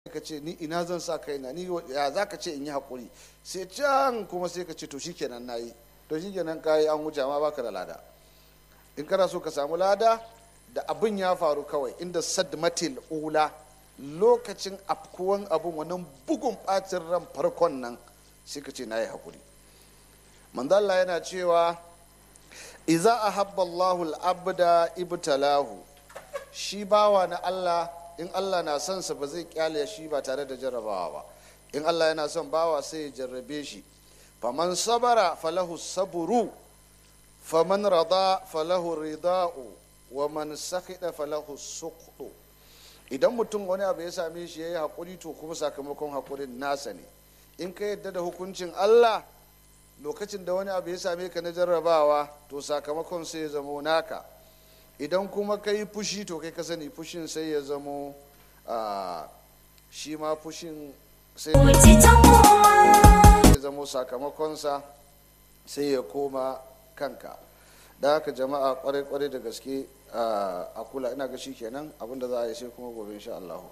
ka ce ni ina zan sa kaina ni ya za ka ce in yi haƙuri sai can kuma sai ka ce to shikenan na yi to shikenan ka yi an wuce ma baka da lada in kana so ka samu lada da abin ya faru kawai inda sadmatil ula lokacin afkuwan abin wannan bugun bacin ran farkon nan sai ka ce na yi haƙuri manzalla yana cewa iza ahabba Allahu al-abda ibtalahu shi bawa na Allah in Allah na son sa ba zai kyale shi ba tare da jarrabawa ba in Allah yana son bawa sai ya jarrabe shi faman sabara falahu saburu faman rada falahu rida'u wa man sakhida falahu suqdu idan mutum wani abu ya same shi yayi hakuri to kuma sakamakon hakurin nasa ne in ka yadda da hukuncin Allah lokacin da wani abu ya same ka na jarrabawa to sakamakon sai ya zamo naka idan kuma ka yi fushi to kai ka sani fushin sai ya zamo shi ma fushin sai ya zamo sakamakonsa sai ya koma kanka da haka jama'a kwarai-kwarai da gaske a kula ina ga shi kenan abinda za a yi sai kuma gobe insha Allah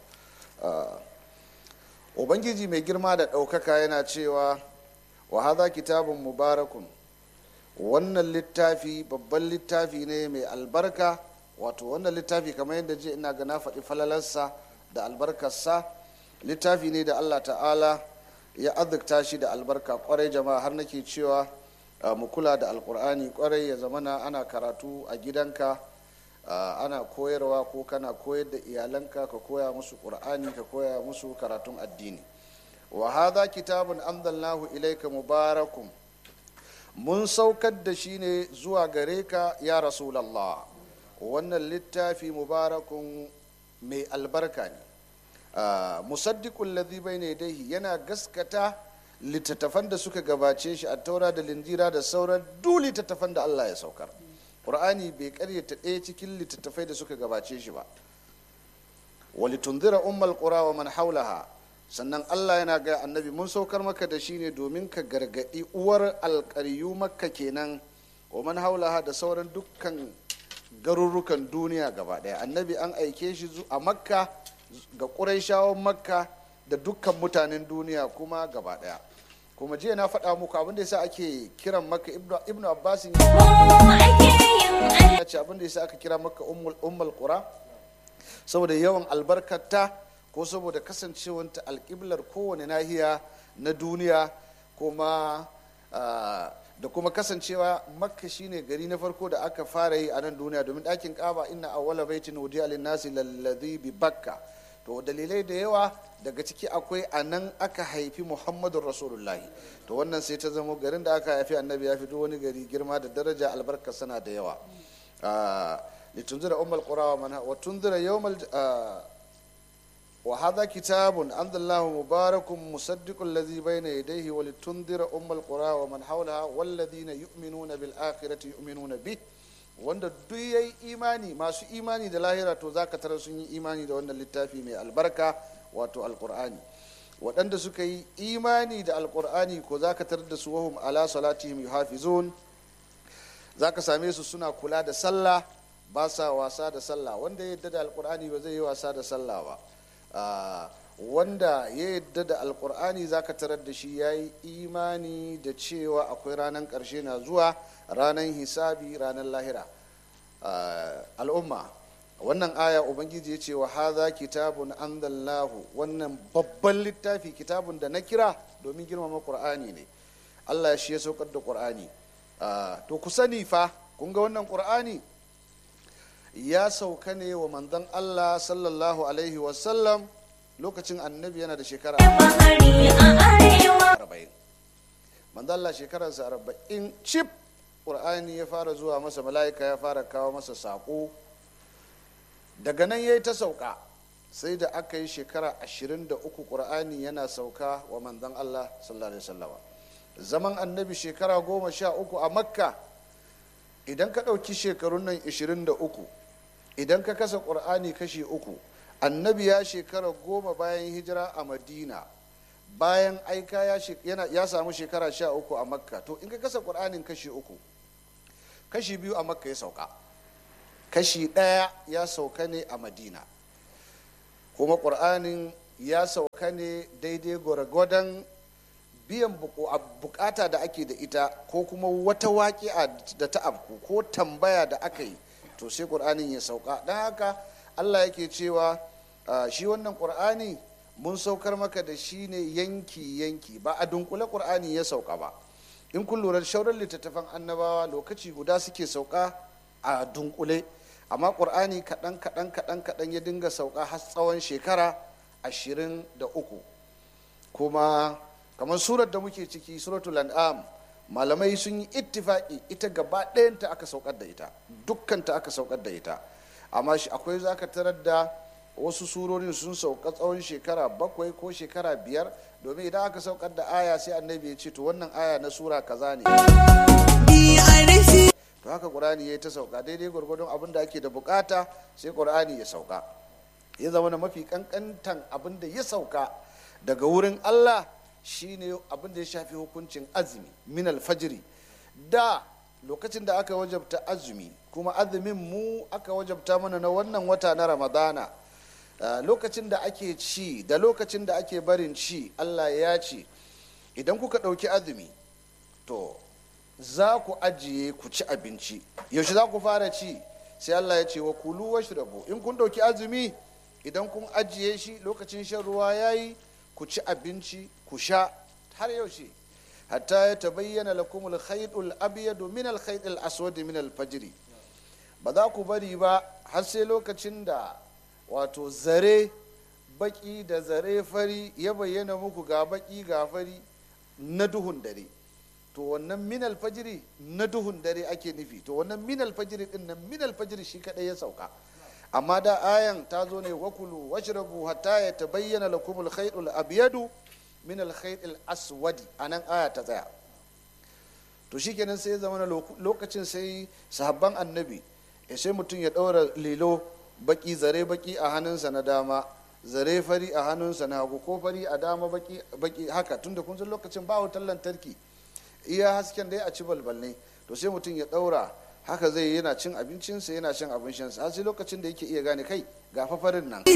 ubangiji mai girma da ɗaukaka yana cewa wa haza kitabun mubarakun wannan littafi babban littafi ne mai albarka wato wannan littafi kamar yadda je ina ga na faɗi falalarsa da albarkarsa littafi ne da allah ta'ala ya azurta shi da albarka kwarai jama'a har nake cewa mu kula da alkur'ani kwarai ya zamana ana karatu a gidanka ana koyarwa ko kana koyar da iyalanka ka koya musu ƙur'ani ka koya musu karatun addini wa hadha kitabun anzalnahu ilayka mubarakun mun saukar da shi ne zuwa gare ka ya rasulallah wannan littafi mubarakun mai albarka ne musaddiqul ladhi bayna yadayhi yana gaskata littattafan da suka gabace shi a taura da linjira da sauran duk littattafan da Allah ya saukar qur'ani bai karyata ɗaya cikin littattafai da suka gabace shi ba walitunzira ummal qura wa man haulaha sannan Allah yana ga annabi mun saukar maka da shi ne domin ka gargadi uwar alƙaryu makka kenan wa man haulaha da sauran dukkan garurrukan duniya gaba ɗaya annabi an aike shi a makka ga ƙuraishawan makka da dukkan mutanen duniya kuma gaba ɗaya kuma jiya na faɗa muku abin da yasa ake kiran maka ibnu abbas ya ce abin da yasa aka kira maka ummul qura saboda yawan albarkata ko saboda kasancewanta alƙiblar kowane nahiya na duniya kuma da kuma kasancewa makka shine gari na farko da aka fara yi a nan duniya domin ɗakin ƙaba inna awwala baitin wudiya lin nasi lalladhi bi bakka to dalilai da yawa daga ciki akwai a nan aka haifi muhammadun rasulullahi to wannan sai ta zama garin da aka haifi annabi ya fito wani gari girma da daraja albarka sana da yawa litunzira ummul qura wa man wa tunzira yawmal وهذا كتاب أنزل الله مبارك مصدق الذي بين يديه ولتنذر أم القرى ومن حولها والذين يؤمنون بالآخرة يؤمنون به wanda duk ya yi imani masu imani da lahira to za ka tara sun yi imani da wannan littafi mai albarka wato alkur'ani waɗanda suka yi imani da alkur'ani ko za ka tarar da su wahum ala salatihim yuhafizun za ka same su suna kula da sallah ba sa wasa da sallah wanda ya yadda da alkur'ani ba zai yi wasa da sallah ba wanda ya yadda da alkur'ani za ka tarar da shi ya yi imani da cewa akwai ranar ƙarshe na zuwa ranar hisabi ranar lahira al'umma wannan aya ubangiji ya ce wa haza kitabun anzalnahu wannan babban littafi kitabun da na kira domin girmama qur'ani ne allah shi ya saukar da qur'ani to ku sani fa kun ga wannan qur'ani ya sauka ne wa manzon allah sallallahu alaihi wasallam lokacin annabi yana da shekara arba'in manzon allah shekararsa arba'in cif ƙur'ani ya fara zuwa masa mala'ika ya fara kawo masa saƙo daga nan ya yi ta sauka sai da aka yi shekara ashirin da uku ƙur'ani yana sauka wa manzon allah sallallahu alaihi wasallama zaman annabi shekara goma sha uku a makka idan ka ɗauki shekarun nan ashirin da uku idan ka kasa ƙur'ani kashi uku annabi ya shekara goma bayan hijira a madina bayan aika ya samu shekara sha uku a makka to in ka kasa ƙur'anin kashi uku kashi biyu a makka ya sauka kashi ɗaya ya sauka ne a madina kuma ƙur'anin ya sauka ne daidai gwargwadon biyan bukata da ake da ita ko kuma wata waƙi'a da ta afku ko tambaya da aka yi to sai ƙur'anin ya sauka don haka allah yake cewa shi wannan ƙur'ani mun saukar maka da shi ne yanki yanki ba a dunkule ƙur'ani ya sauka ba in kun lura shauran littattafan annabawa lokaci guda suke sauka a dunkule amma ƙur'ani kaɗan kaɗan kaɗan kaɗan ya dinga sauka har tsawon shekara ashirin da uku kuma kamar surar da muke ciki suratul an'am malamai sun yi ittifaki ita gaba ɗayanta aka saukar da ita dukkanta aka saukar da ita amma shi akwai zaka tarar da wasu surorin sun sauka tsawon shekara bakwai ko shekara biyar domin idan aka saukar da aya sai annabi ya ce to wannan aya na sura kaza ne to haka qur'ani ya ta sauka daidai gwargwadon abin da ake da bukata sai qur'ani ya sauka ya zama na mafi kankantan abin da ya sauka daga wurin allah shine abin da ya shafi hukuncin azumi min alfajiri da lokacin da aka wajabta azumi kuma azumin mu aka wajabta mana na wannan wata na ramadana lokacin da ake ci da lokacin da ake barin ci allah ya ce idan kuka ɗauki azumi to za ku ajiye ku ci abinci yaushe za ku fara ci sai allah ya ce wa kulu washrabu in kun ɗauki azumi idan kun ajiye shi lokacin shan ruwa ya yi ku ci abinci ku sha har yaushe hatta ya tabayyana lakum al-khaytul abyadu min al-khaytil aswad min al-fajr ba za ku bari ba har sai lokacin da wato zare baki da zare fari ya bayyana muku ga baki ga fari na duhun dare to wannan min al-fajr na duhun dare ake nufi to wannan min al-fajr din nan min al-fajr shi kadai ya sauka amma da ayan ta zo ne wakulu washrabu hatta ya tabayyana lakum al-khaytul abyadu min al-khayt al-aswadi anan aya ta tsaya to shikenan sai ya zama lokacin sai sahabban annabi ya sai mutum ya daura lilo baki zare baki a hannunsa na dama zare fari a hannunsa na hagu ko fari a dama baki baki haka tunda kun san lokacin ba wutar lantarki iya hasken dai a ci balbal ne to sai mutum ya daura haka zai yana cin abincinsa yana cin abin shansa har sai lokacin da yake iya gane kai ga fafarin nan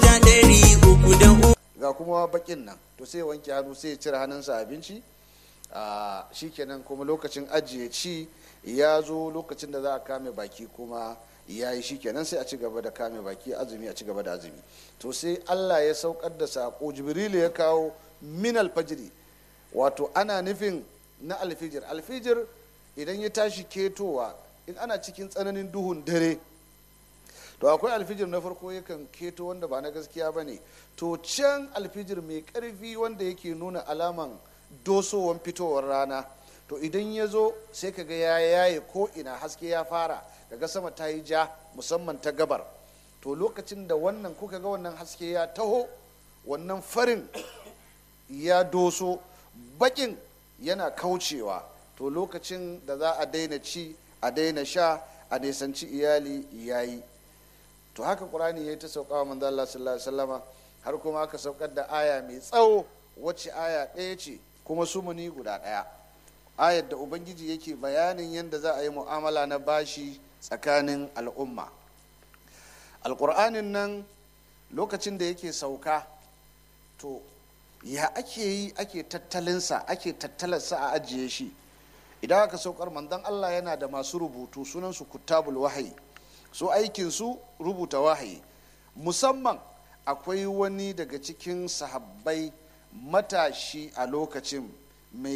ga kuma bakin nan to sai wanke hannu sai ya cire hannunsa abinci shi kenan kuma lokacin ajiye ci ya zo lokacin da za a kame baki kuma ya yi shi kenan sai a ci gaba da kame baki azumi a ci gaba da azumi to sai allah ya saukar da sako jibrilu ya kawo min alfajiri wato ana nufin na alfijir alfijir idan ya tashi ketowa in ana cikin tsananin duhun dare to akwai alfijir na farko yakan keto wanda ba na gaskiya ba ne to can alfijir mai karfi wanda yake nuna alaman dosowan fitowar rana to idan ya zo sai kaga ya yaye ko ina haske ya fara daga sama ta yi ja musamman ta gabar to lokacin da wannan kuka ga wannan haske ya taho wannan farin ya doso bakin yana kaucewa to lokacin da za a daina ci a daina sha a nisanci iyali yayi to haka qur'ani ya ta sauka wa manzo Allah sallallahu alaihi wasallama har kuma aka saukar da aya mai tsawo wacce aya ɗaya ce kuma sumuni guda ɗaya ayar da ubangiji yake bayanin yadda za a yi mu'amala na bashi tsakanin al'umma alƙur'anin nan lokacin da yake sauka to ya ake yi ake tattalinsa ake tattalarsa a ajiye shi idan aka saukar manzon allah yana da masu rubutu sunansu kutabul wahayi su aikinsu rubuta wahayi musamman akwai wani daga cikin sahabbai matashi a lokacin mai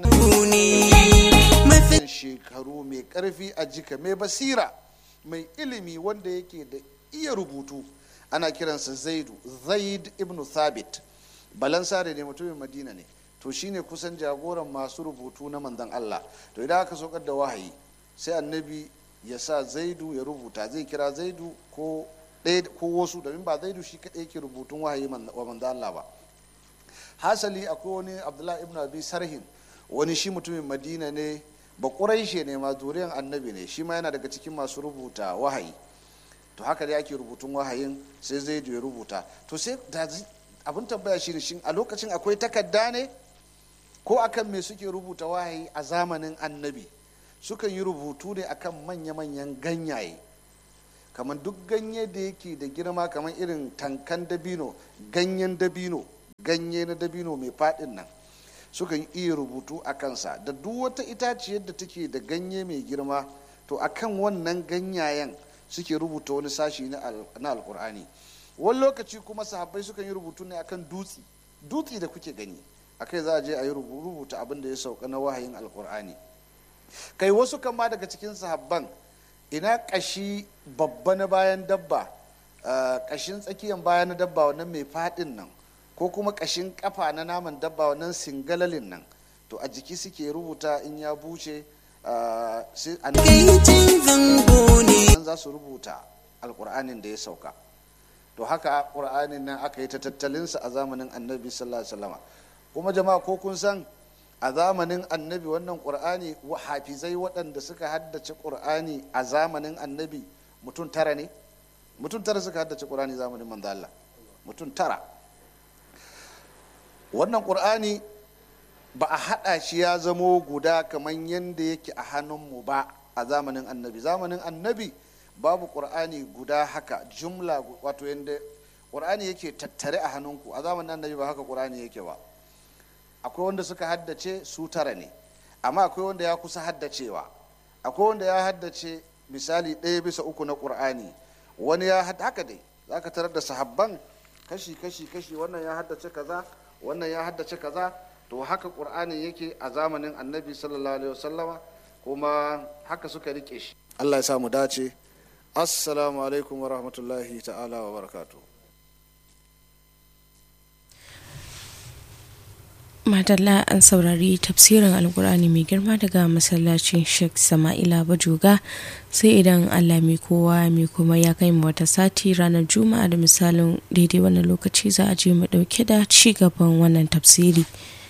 ƙananan shekaru mai ƙarfi a jika mai basira mai ilimi wanda yake da iya rubutu ana kiransa zaidu zaid ibn thabit balansare ne mutumin madina ne to shine kusan jagoran masu rubutu na manzon allah to idan aka saukar da wahayi sai annabi ya sa zaidu ya rubuta zai kira zaidu ko ɗaya ko wasu domin ba zaidu shi kaɗai yake rubutun wahayi wa manzo Allah ba hasali akwai wani abdullahi ibn abi sarhin wani shi mutumin madina ne ba ƙuraishe ne ma zuriyan annabi ne shi ma yana daga cikin masu rubuta wahayi to haka dai ake rubutun wahayin sai zaidu ya rubuta to sai abin tambaya shi ne shin a lokacin akwai takarda ne ko akan me suke rubuta wahayi a zamanin annabi sukan yi rubutu ne akan manya-manyan ganyaye kamar duk ganye da yake da girma kamar irin tankan dabino ganyen dabino ganye na dabino mai faɗin nan sukan iya rubutu a kansa da duk wata itaciyar da take da ganye mai girma to akan wannan ganyayen suke rubuta wani sashi na alkur'ani wani lokaci kuma sahabbai sukan yi rubutu ne akan dutse dutse da kuke gani akai za a je a yi rubuta abin da ya sauka na wahayin alkur'ani kai wasu kama daga cikin sahabban ina kashi babba na bayan dabba kashin tsakiyan bayan na dabba wannan mai fadin nan ko kuma kashin kafa na naman dabba wannan singalalin nan to a jiki suke rubuta in ya buce an za su rubuta alkur'anin da ya sauka to haka ƙur'anin nan aka yi ta tattalinsa a zamanin annabi sallallahu alaihi wasallam kuma jama'a ko kun san a zamanin annabi wannan ƙur'ani hafizai waɗanda suka haddace ƙur'ani a zamanin annabi mutum tara ne mutum tara suka haddace ƙur'ani zamanin manzo Allah mutum tara wannan ƙur'ani ba a haɗa shi ya zamo guda kamar yadda yake a hannunmu ba a zamanin annabi zamanin annabi babu ƙur'ani guda haka jumla wato yadda ƙur'ani yake tattare a hannunku a zamanin annabi ba haka ƙur'ani yake ba akwai wanda suka haddace su tara ne amma akwai wanda ya kusa haddacewa akwai wanda ya haddace misali ɗaya bisa uku na ƙur'ani wani ya haka dai za ka tarar da sahabban kashi kashi kashi wannan ya haddace kaza wannan ya haddace kaza to haka ƙur'ani yake a zamanin annabi sallallahu alaihi wasallama kuma haka suka rike shi allah ya samu dace assalamu alaikum wa rahmatullahi ta'ala wa barakatuh Madalla an saurari tafsirin Alkur'ani mai girma daga masallacin Sheikh Sama'ila Bajoga sai idan Allah mai kowa mai kuma ya kai mu wata sati ranar Juma'a da misalin daidai wannan lokaci za a je mu dauke da ci gaban wannan tafsiri.